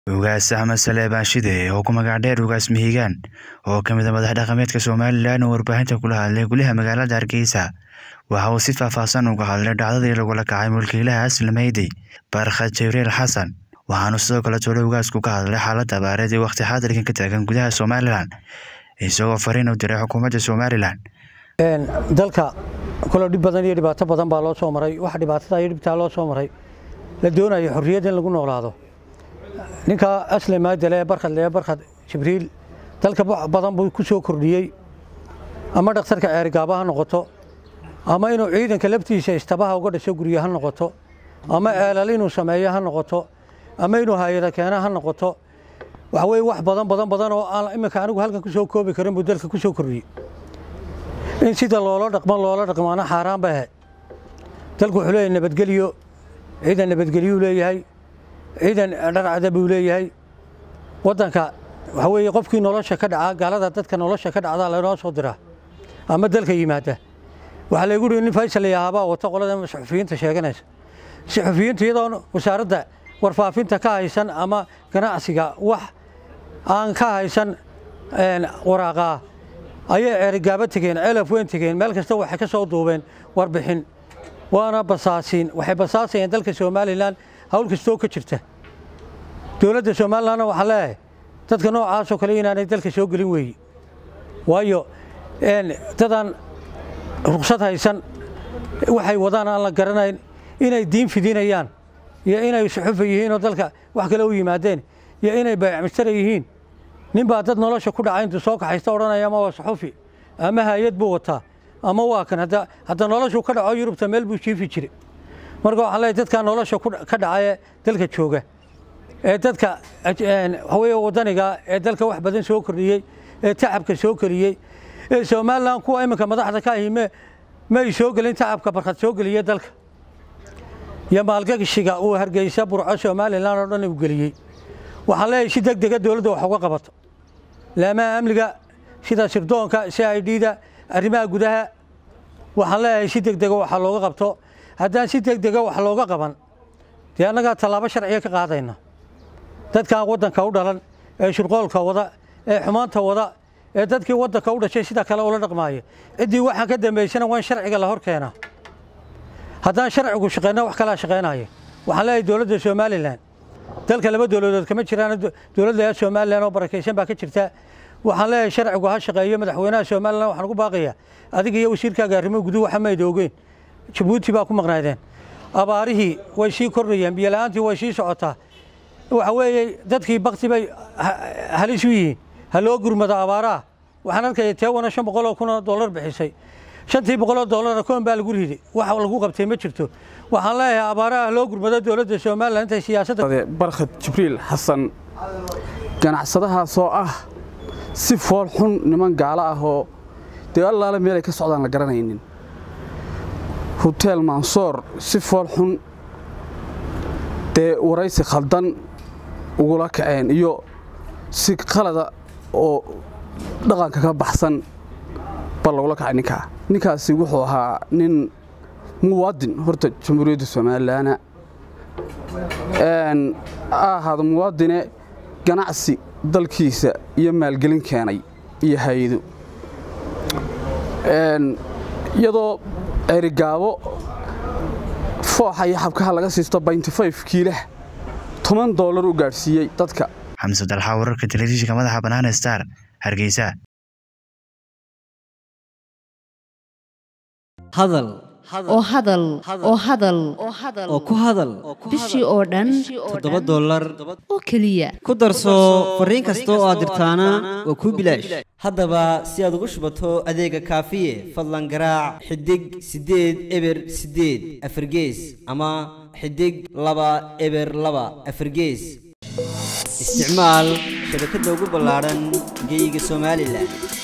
Ugaas Axmed Saleebaan Shide oo ku magac dheer Ugaas Mihigaan oo ka mid ah madax dhaqameedka Somalilan oo warbaahinta kula hadlay gudaha magaalada Hargeysa waxa uu si faahfaahsan uga hadlay dhacdadii lagula kacay mulkiilaha Aslam Meydey Barkhad Jibriil Xasan waxaana sidoo kale tole ugaasku ka hadlay xaaladda abaareed ee waqti xaadirkan ka taagan gudaha Somalilan isagoo fariin u diray xukuumadda Somalilan dalka kolo dhib badan iyo dhibaato badan baa loo soo maray wax dhibaatada iyo dhibtaa loo soo maray la doonayo xorriyad in lagu noolaado ninka asle maadale ee barkhad lee barkhad jibriil dalka badan buu ku soo kordhiyey ama dhakhtarka ceerigaaba ha noqoto ama inuu ciidanka laftiisa istabaha uga dhasho guryo ha noqoto ama ceelal inuu sameeyo ha noqoto ama inuu hayada keena ha noqoto waxa weye wax badan badan badan oo aan iminka anigu halkan ku soo koobi karin buu dalka ku soo kordhiyey in sida loola dhaqmo loola dhaqmaana xaaraan bay ahayd dalku wuxuu leeyahay nabadgelyo ciidan nabadgelyuu leeyahay ciidan dharcada buu leeyahay waddanka waxa weeye qofkii nolosha ka dhaca gaalada dadka nolosha ka dhacdaa laynoo soo diraa ama dalka yimaada waxaa laygu yihi nin faysal yahaabaa wata qolada suxufiyiinta sheeganaysa suxufiyiinta iyadoon wasaaradda warfaafinta ka haysan ama ganacsiga wax aan ka haysan waraaqaa ayay ceerigaaba tegeen ceelaf weyn tegeen meel kasta waxay ka soo duubeen warbixin waana basaasiin waxay basaasayeen dalka somalilan hawl kastoo ka jirta dowladda somalilanna waxaa leeyahay dadka noocaasoo kale inaanay dalka soo gelin weeye waayo dadaan ruksad haysan waxay wadaan aan la garanayn inay diin fidinayaan iyo inay suxufa yihiin oo dalka wax kale u yimaadeen iyo inay baayacmistara yihiin nin baa dad nolosha ku dhacay intuu soo kaxaysta odhanaya ama waa suxufi ama hay-ad buu wataa ama waa kan hadda noloshuu ka dhaco yurubta meel buu jiifi jiray marka waxaan leeyahay dadkaa nolosha ka dhacay ee dalka jooga ee dadka waxaweye waddaniga ee dalka wax badan soo kordhiyey ee tacabka soo keliyey ee somalilan kuwa iminka madaxda ka ahi ma ay soo gelin tacabka barkhad soo geliyey dalka iyo maalgashiga uu hargeysa burco somalilan oo dhan uu geliyey waxaan leeyahay si deg dega dowladda wax uga qabato laamaha amniga sida sirdoonka c i d-da arrimaha gudaha waxaan leeyahay si deg dega waxa looga qabto haddaan si deg dega wax looga qaban dee annagaa tallaabo sharciga ka qaadayna dadkan waddanka u dhalan ee shirqoolka wada ee xumaanta wada ee dadkii waddanka u dhashay sida kale ula dhaqmaaya ciddii waxaan ka dambaysana waa in sharciga la hor keenaa haddaan sharcigu shaqeyna wax kalaa shaqeynaya waxaan leeyahay dowladda somalilan dalka laba dowladood kama jiraan dowladda somalilan oo barakaysan baa ka jirta waxaan leeyahay sharcigu ha shaqeeyo madaxweynaha somalilan waxaan ugu baaqayaa adiga iyo wasiirkaaga arrimo guduhu waxa mayda ogeen jabuuti baa ku maqnaydeen abaarihii way sii kordhayeen biyola'aantii way sii socotaa waxa weeye dadkii bakti bay halis u yihiin ha loo gurmado abaaraha waxaan arkaya teewana shan boqol oo kun oo dollar bixisay shantii boqoloo dollara koon baa lagu riday wax lagu qabtay ma jirto waxaan leeyahay abaaraha ha loo gurmado dowladda somalilan intay siyaasadda barkhad jibriil xasan ganacsadahaasoo ah si fool xun niman gaalo ah oo dee allaale meelay ka socdaan la garanaynin huteel mansoor si fool xun dee waraysi khaldan ugula kaceen iyo si qalada oo dhaqanka ka baxsan bal lagula kacay ninkaa ninkaasi wuxuu ahaa nin muwaadin horta jamhuuriyadda somalilaana ha ahaado muwaadine ganacsi dalkiisa iyo maalgelin keenay iyo hay-ado iyadoo erigaabo fooxa iyo xabkaha laga siisto bayntifayf kiilah toban doolar u gaadhsiiyey dadka xamse dalxa wararka telefishinka madaxa bannaan star hargeysa hadal oo hadal oo hadal oo ku hadal bishii oo dhan toddoba dollar oo keliya ku darso fariin kasta oo aad dirtaana waa kuu bilaash haddaba si aad ugu shubato adeega kaafiye fadlan garaac xidig siddeed eber siddeed afargees ama xidig laba eber laba afargees isticmaal shabakadda ugu ballaadhan geyga somalilan